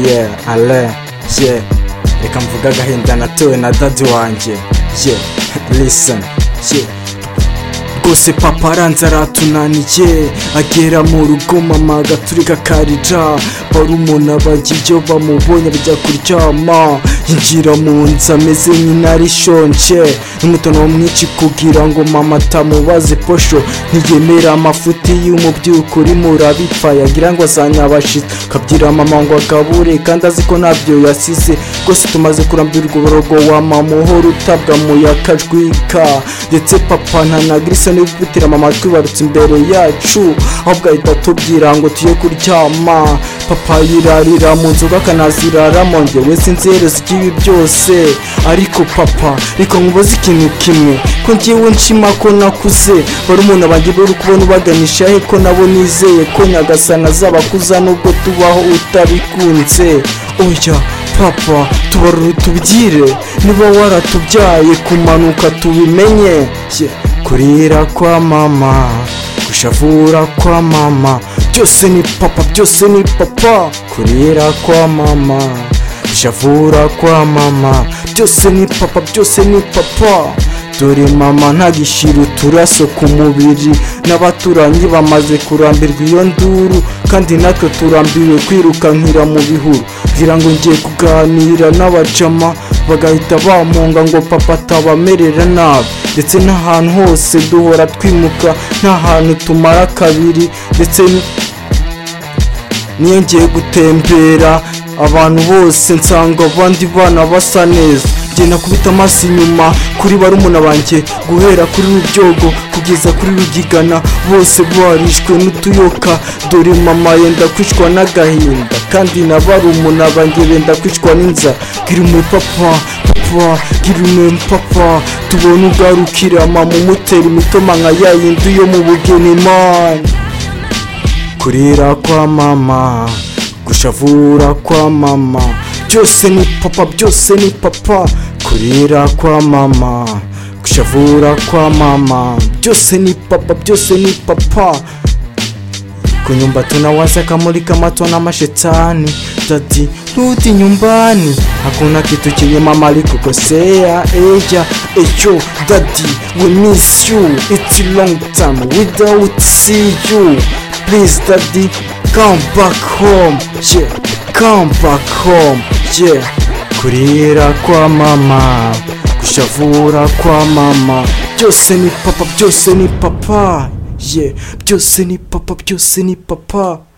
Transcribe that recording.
ye ale ye reka mvuga agahinda natowe na dadi wanjye ye lisani ye rwose papa aranze aratunaniye agera mu rugo mama agaturika akarira barumuna bajya iyo bamubonye bajya kuryama yinjira mu nzu ameze nk'intare ishonje n'umutono mwinshi kugira ngo mama atamubaze posho ntiyemera amafuti y'umubyuko urimo urabipfa yagira ngo azanyabashitse kabyira mama ngo agabure kandi azi ko ntabyo yasize rwose tumaze kurambirwa uborogo wa mama uhora utabwa muyaga ajwika ndetse papa ntanagira isoni yo gutera mama twibarutse imbere yacu ahubwo ahita atubwira ngo tujye kuryama papa yirarira mu nzoga akanaziraramo njyewe sinzi iherezo ry'ibi byose ariko papa reka nkubaze ikintu kimwe ko ngewe nshima ko nakuze bari umuntu banjye bari kubona ubaganisha he ko nabo nizeye ko nyagasana azabakuza nubwo tubaho utabikunze oya papa tubarure tubyire niba waratubyaye kumanuka tubimenye Yeah. kurira kwa mama gushavura kwa mama byose ni papa byose ni papa kurira kwa mama gushavura kwa mama byose ni papa byose ni papa dore mama ntagishyira uturaso ku mubiri n'abaturanyi bamaze kurambirwa iyo nduru kandi natwe turambiwe kwirukankira mu bihuru ngira ngo ngiye kuganira n'abacama bagahita bamunga ngo papa atabamerera nabi ndetse n'ahantu hose duhora twimuka nta hantu tumara kabiri ndetse niyo ngiye gutembera abantu bose nsanga abandi bana basa neza genda kubita amaso inyuma kuri barumuna banjye guhera kuri rubyogo kugeza kuri rugigana bose barishwe n'utuyoka dore mama yenda kwicwa n'agahinda kandi na barumuna banjye benda kwicwa n'inzara girumuye papa papa girumuye papa tubone ugarukira mama umutera imitoma nka ya yindi yo mu bugeni mani kurira kwa mama gushavura kwa mama byose ni papa byose ni papa kurira kwa mama gushavura kwa mama byose ni papa byose ni papa ku nyumba tunawasha kamuri kamatwa na mashetani tati rudi nyumbani hakuna kitu chenye mama alikukosea eja echo dadi we miss you it's a long time without see you please daddy come back home yeah come back home yeah kurira kwa mama gushavura kwa mama byose ni papa byose ni papa yeah byose ni papa byose ni papa